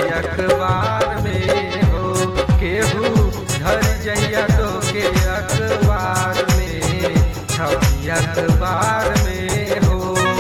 अखबार में हो केहू धर जइया तो के अखबार में छवि अखबार में हो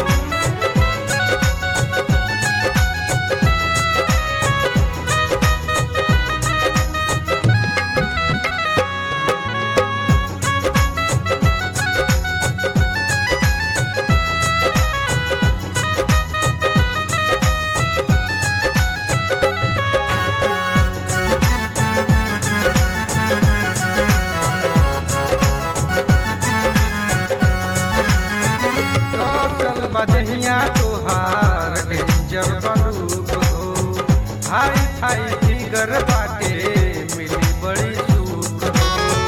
कौशल बदहिया तोहार डेंजर बलूक हो हाई फाई फिगर बाटे मिली बड़ी सुख हो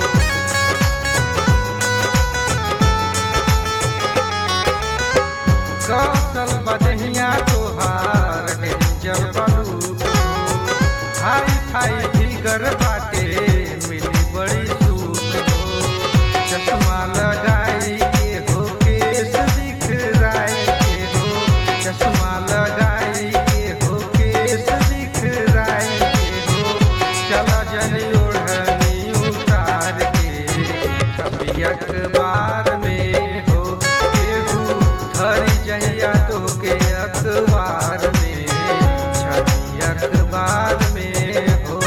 कौशल बदहिया तोहार डेंजर बलूक हो हाई फाई फिगर बाटे मिली बड़ी सुख हो चश्मा लगाई के हो केस दिखराई के हो चश्मा लगाई के हो केस दिखराई के हो चला जनी ओढ़नी उतार के कभी अखबार में हो केहू धर जहिया तो के अखबार में छवि अखबार में हो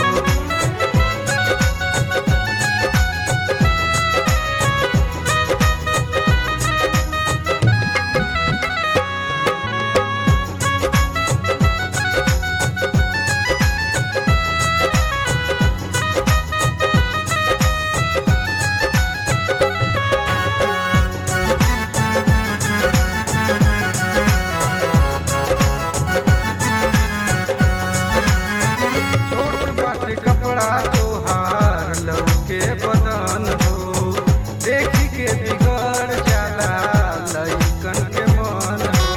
छोट बाटे कपड़ा तोहार लौके बदन हो देखी के बिगड़ जाला लइकन के मन हो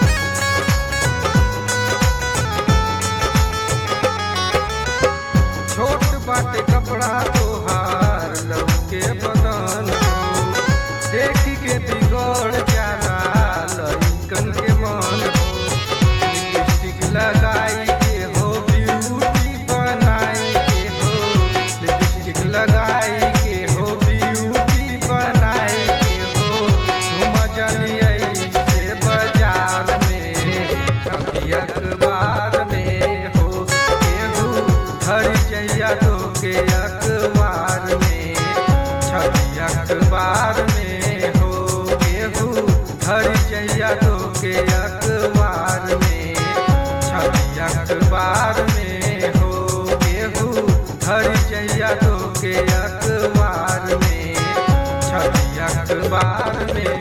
छोट बाटे कपड़ा तोहार लौके बदन हो देखी के बिगड़ जाला लइकन के मन हो लिपस्टिक लगाई के हो ब्यूटी बनाई के हो लिपस्टिक लगाई के हो ब्यूटी बनाई के हो तुम जलिए से बाजार में कभी अखबार में हो केहू धर जइया तो के अखबार में छवि अखबार में हो केहू धर जइया तो के अखबार में छवि अखबार में हो केहू धर जइया तो के अखबार में छवि अखबार में